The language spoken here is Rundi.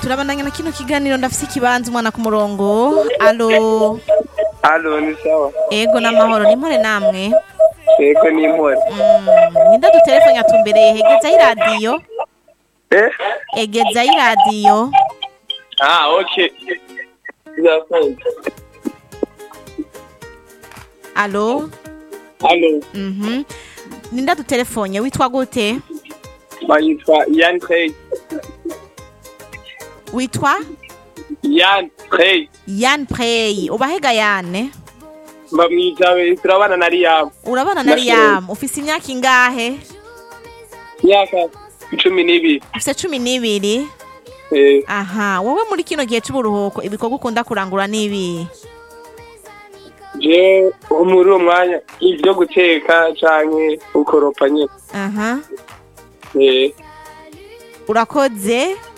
turabandanya na kino kiganiro ndafise ikibanza umwana ku murongo alo Halo, ni sawa. ego n'amahoro nimpore namwe Yego ni impore. Mm, ninda dutelefone atumbereye hegezayo iradiyo Eh? egezayo iradiyo Ah, okay. Ndakunda. alo Halo, mhm ninda dutelefone witwa gute bayitwa Yan Trey. witwa Yan Trey. yan prey ubahega yane Bamwijabe turabana na Liam. urabana na riyamu ufise imyaka ingahe Myaka cumi n'ibiri. ufise cumi n'ibiri Eh, aha wowe muri kino gihe c'uburuhuko ibikorwa ukunda kurangura n'ibi je muri uwo mwanya ivyo guteka canke ukoropa nyene. aha Eh, urakoze